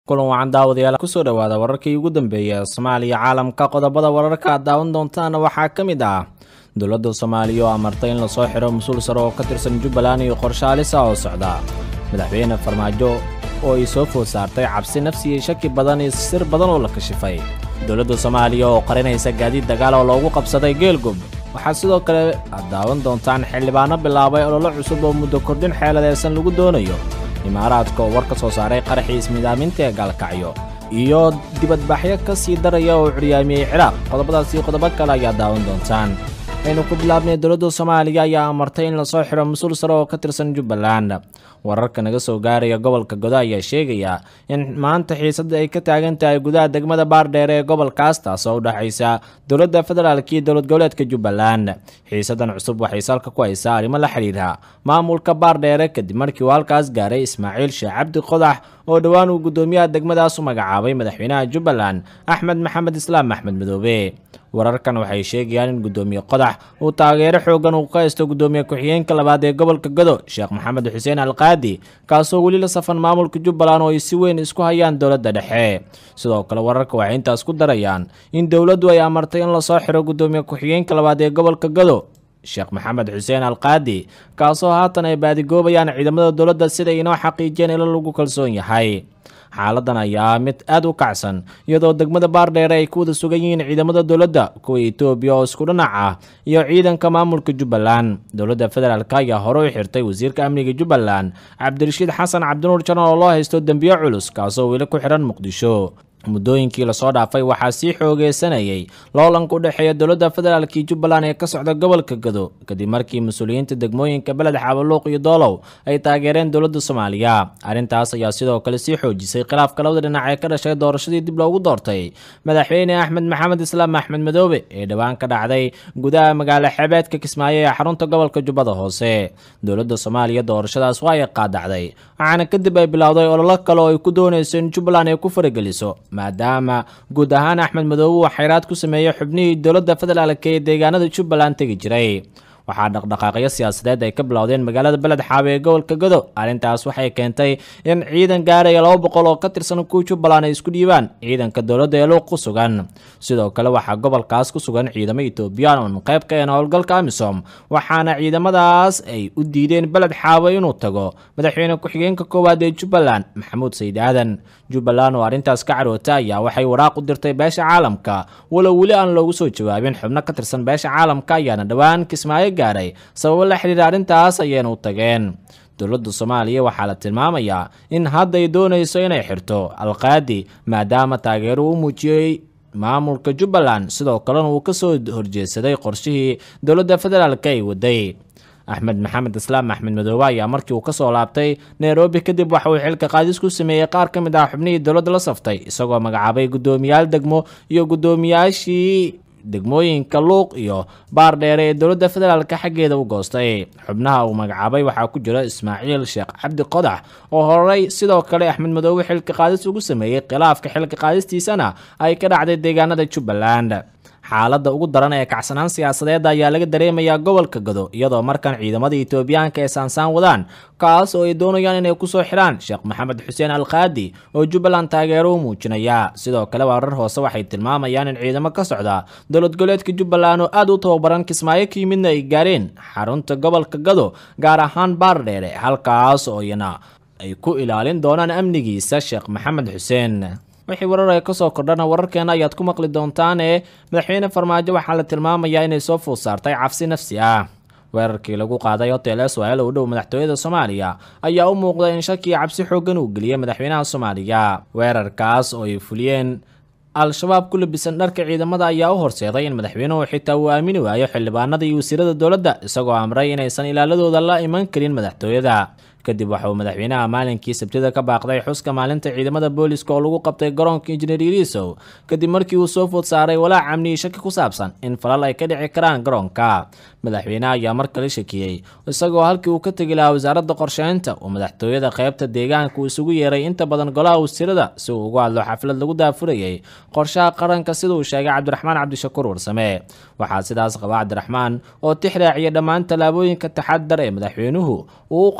kulan wacan daawadayaal kusoo dhowaada wararkii ugu dambeeyay soomaaliya caalamka qodobada wararka aad daawan doontaana waxaa ka mid ah dowladda soomaaliya oo amartay in lasoo xidho mas-uul sare oo ka tirsan jubbaland iyo qorshe halisa oo socda madaxweyne farmaajo oo ay soo food saartay cabsi nafsi iyo shaki badan iyo sir badan oo la kashifay dowladda soomaaliya oo qarinaysa gaadiid dagaal oo loogu qabsaday geelgub waxaa sidoo kale aad daawan doontaan xildhibaano bilaabay ololo cusub oo muddo kordhin xeeladeesan lagu doonayo imaaraadka oo war ka soo saaray qaraxii ismidaaminta ee gaalkacyo iyo dibadbaxyo ka sii daraya oo curyaamiyey ciraaq qodobadaas iyo qodobo kale ayaa daawan doontaan aynu ku bilaabnay dowladda soomaaliya ayaa amartay in lasoo xidho mas-uul sare oo ka tirsan jubbaland wararka naga soo gaaraya gobolka godo ayaa sheegaya in maanta xiisadda ay ka taagan tahay gudaha degmada baardheere ee gobolkaas taas oo u dhexaysa dowladda federaalk iyo dowlad goboleedka jubbaland xiisaddan cusub waxay salka ku haysaa arrimo la xidhiidha maamulka baardheere kadib markii uu halkaas gaaray ismaaciil sheekh cabdi qodax oo dhowaan uu guddoomiyaha degmadaas u magacaabay madaxweynaha jubbaland axmed maxamed islaam axmed madoobe wararkan waxay sheegayaan in guddoomiye qodax uu taageero xoogan uu ka haysto guddoomiye ku-xigeenka labaad ee gobolka godo sheekh maxamed xuseen alqaadi kaasoo weli la safan maamulka jubbaland oo ay si weyn isku hayaan dowladda dhexe sidoo kale wararka waxay intaas ku darayaan in dowladdu ay amartay in lasoo xiro guddoomiye ku-xigeenka labaad ee gobolka godo sheekh maxamed xuseen alqaadi kaasoo haatan ay baadigoobayaan ciidamada dowladda siday inoo xaqiijiyeen ilo lagu kalsoon yahay xaaladan ayaa mid aad u kacsan iyadoo degmada baardheere ay ku wada sugan yihiin ciidamada dowladda kuwa etoobiya oo isku dhinac ah iyo ciidanka maamulka jubbaland dowladda federaalk ayaa hore u xirtay wasiirka amniga jubbaland cabdirashiid xasan cabdinuur janan oo loo haysto dembiyo culus kaasoo weli ku xidhan muqdisho muddooyinkii lasoo dhaafay waxaa sii xoogeysanayay loolanka u dhexeeya dowladda federaalk iyo jubbaland ee ka socda gobolka gado kadib markii mas-uuliyiinta degmooyinka beled xabaluuq iyo doolow ay taageereen dowladda soomaaliya arrintaas ayaa sidoo kale sii xoojisay khilaafka labada dhinac ee ka dhashay doorashadii dib loogu doortay madaxweyne axmed maxamed islaam axmed madoobe ee dhowaan ka dhacday gudaha magaalo xebeedka kismaayo ee xarunta gobolka jubbada hoose dowladda soomaaliya doorashadaas waa ay qaadacday waxaana kadib ay bilowday ololo kale oo ay ku doonayso in jubbaland ay ku farageliso maadaama guud ahaan axmed madoobe uu xayraad ku sameeyey xubnihii dowladda federaalk ee deegaanada jubbaland tegi jiray waxaa dhaqdhaqaaqyo siyaasadeed ay ka bilowdeen magaalada beled xaabe ee gobolka godo arrintaas waxay keentay in ciidan gaaraya laba boqol oo ka tirsan kuwa jubbaland ay isku dhiibaan ciidanka dowladda ee luuq ku sugan sidoo kale waxaa gobolkaas ku sugan ciidamo etoobiyaan oon qayb ka een howlgalka amisom waxaana ciidamadaas ay u diideen beled xaabe inuu tago madaxweyne ku-xigeenka koowaad ee jubbaland maxamuud sayid aadan jubbaland oo arrintaas ka caroota ayaa waxay waraaq u dirtay beesha caalamka walow weli aan loogu soo jawaabin xubno ka tirsan beesha caalamka ayaana dhowaan kismaayo gaaray sababo la xidhiira arrintaas ayayna u tageen dowladda soomaaliya waxaa la tilmaamayaa in hadday doonayso inay xirto alqaadi maadaama taageero u muujiyey maamulka jubbaland sidoo kalena uu ka soo horjeedsaday qorshihii dowladda federaalk ay waday axmed maxamed islaam axmed madoobe ayaa markii uu ka soo laabtay nairobi kadib waxa uu xilka qaadis ku sameeyey qaar ka mid ah xubnihii dowladda la saftay isagoo magacaabay guddoomiyaal degmo iyo guddoomiyaashii degmooyinka luuq iyo baardheere ee dowladda federaalk xaggeeda u goostay xubnaha uu magacaabay waxaa ku jira ismaaciil sheekh cabdi qodax oo horey sidoo kale axmed madoobe xilka qaadis ugu sameeyey khilaafka xilka qaadistiisana ay ka dhacday deegaanada jubbaland xaaladda ugu daran ee kacsanaan siyaasadeed ayaa laga dareemayaa gobolka gado iyadoo markan ciidamada etoobiyaanka ay saansaan wadaan kaas oo ay doonayaan inay kusoo xidhaan sheekh maxamed xuseen alqaadi oo jubbaland taageero u muujinaya sidoo kale warar hoose waxay tilmaamayaan in ciidamo ka socda dowlad goboleedka jubbaland oo aad u tababaran kismaayo ka yimidna ay gaareen xarunta gobolka gado gaar ahaan baardheere halkaas oo iyana ay ku ilaalin doonaan amnigiisa sheekh maxamed xuseen wixii warar ay ka soo kordhana wararkeena ayaad ku maqli doontaane madaxweyne farmaajo waxaa la tilmaamayaa inay soo food saartay cabsi nafsi ah weerarkii lagu qaaday hotel swal u dhow madaxtooyada soomaaliya ayaa u muuqda in shaki cabsi xooggan uu geliyey madaxweynaha soomaaliya weerarkaas oo ay fuliyeen al-shabaab ku labisan dharka ciidamada ayaa u horseeday in madaxweynuhu xitaa uu aamini waayo xildhibaanada iyo wasiirada dowladda isagoo amray inaysan ilaaladooda la iman karin madaxtooyada kadib waxa uu madaxweynaha maalinkii sabtida ka baaqday xuska maalinta ciidamada booliska oo lagu qabtay garoonka injineer yariisow kadib markii uu soo food saaray walaac amniyi shaki ku saabsan in falal ay ka dhici karaan garoonka madaxweynaha ayaa mar kale shakiyey isagoo halkii uu ka tegi lahaa wasaaradda qorsheynta uu madaxtooyada qaybta deegaanka uu isugu yeeray inta badan golaha wasiirada si uu ugu hadlo xaflad lagu daafurayay qorshaha qaranka sida uu sheegay cabdiraxmaan cabdishakuur warsame waxaa sidaas qaba cabdiraxmaan oo tix raaciya dhammaan tallaabooyinka taxadar ee madaxweynuhu uu u qaaday dhowr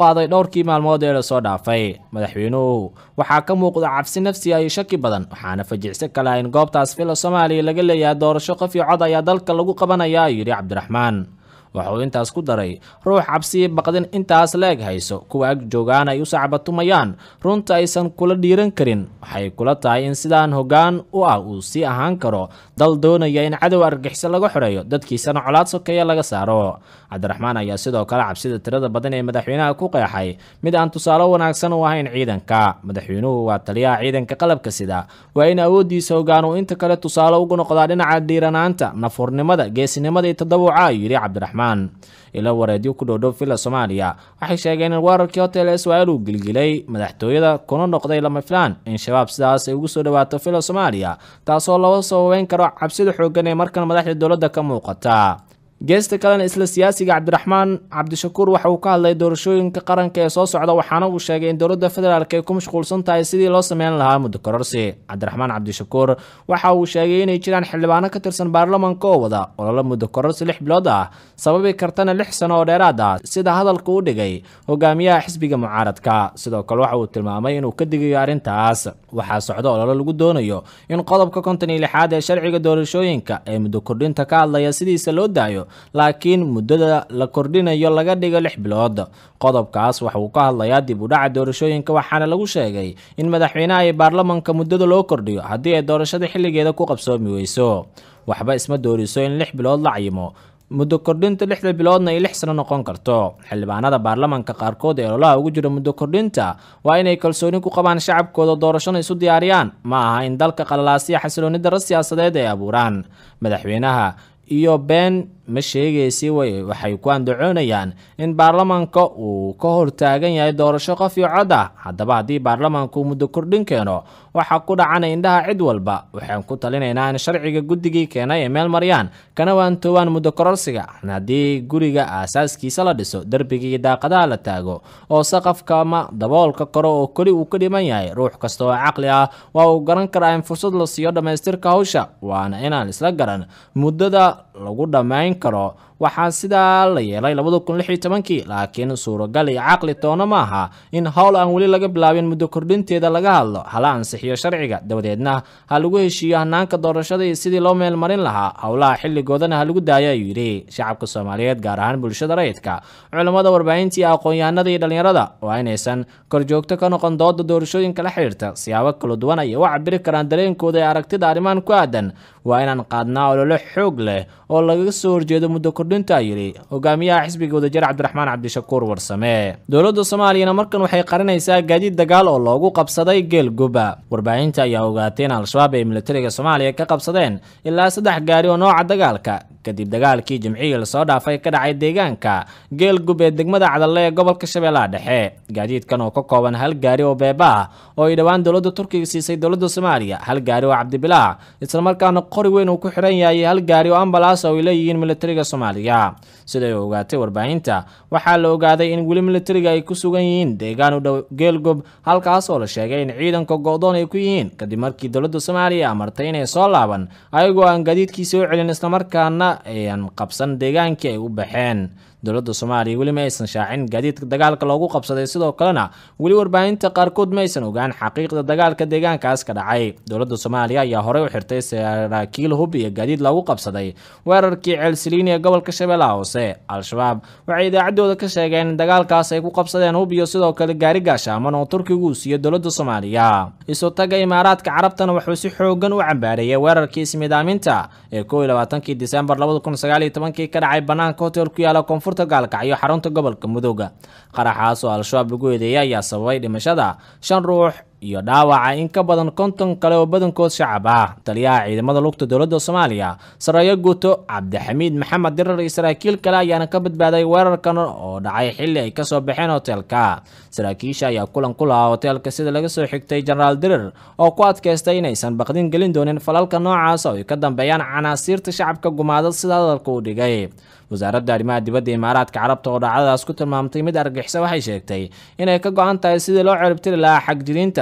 dhowrkii maalmood ee lasoo dhaafay madaxweynuhu waxaa ka muuqda cabsi nafsi iyo shaki badan waxaana fajicsi kale in goobtaas villa soomaaliya laga leeyahay doorasho qof iyo cod ayaa dalka lagu qabanaya ayuu yidhi cabdiraxmaan waxa uu intaas ku daray ruux cabsiyi baqdin intaas la eg hayso kuwa ag joogaan ay u sacbatumayaan runta aysan kula dhiiran karin waxay kula tahay in sidaan hoggaan u ah uu sii ahaan karo dal doonaya in cadow argaxiso laga xoreeyo dadkiisana colaad sokeeya laga saaro cabdiraxmaan ayaa sidoo kale cabsida tirada badan ee madaxweynaha ku qeexay mid aan tusaale wanaagsan u ahayn ciidanka madaxweynuhu waa taliyaha ciidanka qalabka sida waa in awooddiisa hoggaan uu inta kale tusaale ugu noqdaa dhinaca dhiiranaanta nafurnimada geesinimada iyo tadawuca ayuu yidhi cabdiraxmaan ilo wareedyo ku dhowdhow villa soomaaliya waxay sheegeen in weerarkii hotel israel uu gilgilay madaxtooyada kuna noqday lama filaan in shabaab sidaas ay ugu soo dhawaato villa soomaaliya taasoo loo sababeyn karo cabsida xooggan ee markan madaxda dowladda ka muuqata geesta kalena isla siyaasiga cabdiraxmaan cabdishakuur waxa uu ka hadlay doorashooyinka qaranka ee soo socda waxaana uu sheegay in dowladda federaalk ay ku mashquulsan tahay sidii loo sameyn lahaa muddo kororsi cabdiraxmaan cabdishakuur waxa uu sheegay inay jiraan xildhibaano ka tirsan baarlamanka oo wada ololo muddo kororsi lix bilood ah sababi kartana lix sano oo dheeraad ah sida hadalka u dhigay hogaamiyaha xisbiga mucaaradka sidoo kale waxa uu tilmaamay inuu ka digayo arrintaas waxaa socda ololo lagu doonayo in qodobka konton iyo lixaad ee sharciga doorashooyinka ee muddo kordhinta ka hadlaya sidiisa loo daayo laakiin muddada la kordhinayo laga dhigo lix bilood qodobkaas waxa uu ka hadlayaa dib u dhaca doorashooyinka waxaana lagu sheegay in madaxweynaha iyo baarlamanka muddada loo kordhiyo haddii ay doorashada xilligeeda ku qabsoomi weyso waxba isma dooriso in lix bilood la cayimo muddo kordhinta lixda biloodna ay lix sano noqon karto xildhibaanada baarlamanka qaarkood ee ololaha ugu jira muddo kordhinta waa inay kalsooni ku qabaan shacabkooda doorashona isu diyaariyaan ma aha in dalka qalalaasiya xasilooni darro siyaasadeed ay abuuraan madaxweynaha iyo been ma sheegaysi waxay ku andacoonayaan in baarlamanka uu ka hortaagan yahay doorasho qof iyo cod ah haddaba haddii baarlamanku muddo kordhin keeno waxaa ku dhacana indhaha cid walba waxaan ku talinaynaa in sharciga guddigii keenay ay meel mariyaan kana waantoobaan muddo kororsiga haddii guriga aasaaskiisa la dhiso derbiga iyo daaqadaha la taago oo saqafka ama daboolka kore oo keli uu ka dhiman yahay ruux kasta oo caqli ah waa uu garan karaa in fursad la siiyo dhammaystirka hawsha waana inaan isla garan muddada lagu dhammayn karo waxaa sidaa la yeelay labada kun lix iyo tobankii laakiin suuragal iyo caqli toona ma aha in howl aan weli laga bilaabin muddo kordhinteeda laga hadlo hala ansixiyo sharciga dabadeedna ha lagu heshiiyo hanaanka doorashada iyo sidii loo meelmarin lahaa howlaha xilligoodana ha lagu daayo ayuu yidhi shacabka soomaaliyeed gaar ahaan bulshada rayidka culammada warbaahinta iyo aqoon-yahanada iyo dhallinyarada waa inaysan korjoogto ka noqon dooda doorashooyinka la xidhiirta siyaabo kala duwan ayay u cabiri karaan dareenkooda ee aragtida arrimahan ku aadan waa inaan qaadnaa ololo xoog leh oo lagaga soo horjeedo muddo kordhinta yidhi hogaamiyaha xisbiga wadajir cabdiraxmaan cabdishakuur warsame dowladda soomaaliyana markan waxay qarinaysaa gaadiid dagaal oo loogu qabsaday geel guba warbaahinta ayaa ogaatay in al-shabaab ay militariga soomaaliya ka qabsadeen ilaa saddex gaari oo nooca dagaalka kadib dagaalkii jimcihii lasoo dhaafay ka dhacay deegaanka geel gub ee degmada cadalle ee gobolka shabeellaha dhexe gaadiidkan oo ka kooban hal gaari oo beeba ah oo ay dhowaan dowladda turkiga siisay dowladda soomaaliya hal gaari oo cabdibilaac islamarkaana qori weyn uu ku xiran yahay hal gaari oo ambalaas oo ay leeyihiin militariga soomaaliya siday ogaatay warbaahinta waxaa la ogaaday in weli militariga ay ku sugan yihiin deegaan u dhow geelgub halkaas oo la sheegay in ciidanka go-doon ay ku yihiin kadib markii dowladda soomaaliya amartay inay soo laaban ayagoo aan gaadiidkiisa u celin islamarkaana ayan qabsan deegaankii ay u baxeen dowladda soomaaliya weli ma aysan shaacin gaadiidka dagaalka loogu qabsaday sidoo kalena weli warbaahinta qaarkood ma aysan ogaan xaqiiqda dagaalka deegaankaas ka dhacay dowladda soomaaliya ayaa horey u xirtay saraakiil hub iyo gaadiid loogu qabsaday weerarkii ceelsiliini ee gobolka shabeellaha hoose al-shabaab waxay idaacaddooda ka sheegeen in dagaalkaas ay ku qabsadeen hub iyo sidoo kale gaari gaashaaman oo turkigu uu siiyo dowladda soomaaliya isu taga imaaraadka carabtana wuxuu si xoogan u cambaareeyay weerarkii ismidaaminta ee kow iyo labaatankii disembar labada kun sagaal iyo tobankii ka dhacay banaanka hotel ku yaala koonfur gaalkacyo xarunta gobolka mudooga qaraxaas oo al-shabaab lagu eedeeyay ayaa sababay dhimashada shan ruux iyo dhaawaca in ka badan konton kale oo badankood shacab ah taliyaha ciidamada lugta dowladda soomaaliya sareeyo guuto cabdixamiid maxamed dirar iyo saraakiil kale ayaana ka badbaaday weerarkan oo dhacay xilli ay kasoo baxeen hoteelka saraakiisha ayaa kulan ku lahaa hoteelka sida laga soo xigtay jenaraal dirar oo ku adkaystay inaysan baqdin gelin doonin falalka noocaas oo ay ka dambeeyaan canaasiirta shacabka gumaadad sida hadalka uu dhigay wasaaradda arrimaha dibadda imaaraadka carabta oo dhacdadaas ku tilmaamtay mid argixisa waxay sheegtay inay ka go-an tahay sidii loo ciribtiri lahaa xagjiriinta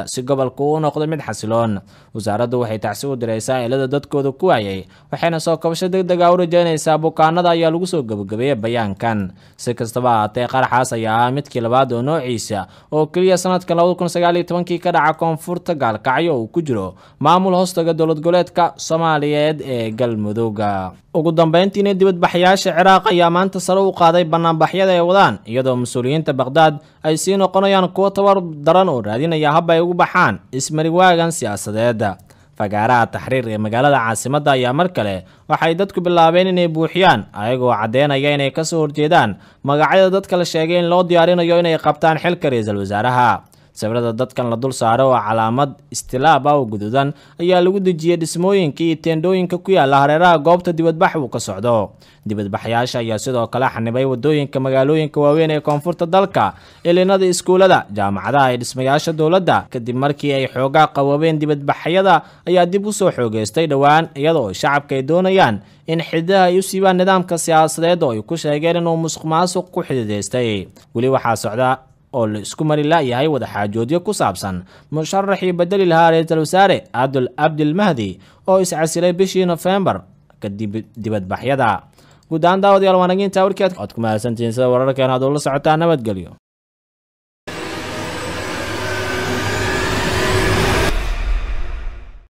si gobolku u noqdo mid xasiloon wasaaraddu waxay tacsi u diraysaa eelada dadkooda ku waayay waxayna soo kabasho deg deg a u rajeynaysaa bukaanada ayaa lagu soo gebagabeeyey bayaankan si kastaba ahaatee qaraxaas ayaa ahaa midkii labaad oo noociisa oo keliya sanadka labada kun sagaal iyo tobankii ka dhaca koonfurta gaalkacyo uu ku jiro maamul hoostaga dowlad goboleedka soomaaliyeed ee galmudugga ugu dambeyntiina dibadbaxayaasha ciraaq ayaa maanta sare u qaaday banaanbaxyada ay wadaan iyadoo mas-uuliyiinta baqhdaad ay sii noqonayaan kuwo tabar daran oo raadinaya hab ay ugu baxaan ismariwaagan siyaasadeed fagaaraha taxriir ee magaalada caasimadda ayaa mar kale waxay dadku bilaabeen inay buuxiyaan ayagoo caddeynaya inay kasoo horjeedaan magacyada dadka la sheegay in loo diyaarinayo inay qabtaan xilka ra-iisul wasaaraha sawirada dadkan la dul saaro oo calaamad istilaab ah oo guduudan ayaa lagu dejiyey dhismooyinka iyo teendhooyinka ku yaala hareeraha goobta dibadbax uu ka socdo dibadbaxyaasha ayaa sidoo kale xanibay wadooyinka magaalooyinka waaweyn ee koonfurta dalka ilinada iskuulada jaamacadaha ee dhismayaasha dowladda kadib markii ay xoogaa qaboobeen dibadbaxyada ayaa dib u soo xoogeystay dhowaan iyada oo shacabka ay doonayaan in xididaha ay u siibaan nidaamka siyaasadeed oo ay ku sheegeen inuu musuq maasuq ku xididaystay weli waxaa socda oo la isku mari la'yahay wadaxaajoodyo ku saabsan musharaxii bedeli lahaa ra-iisul wasaare abdul abdilmahdi oo iscasilay bishii nofembar kadib dibadbaxyada guud ahaan daawadayaal waanaginta warkeed oad ku mahadsantihiin sida wararkeen hadduu la socotaa nabadgelyo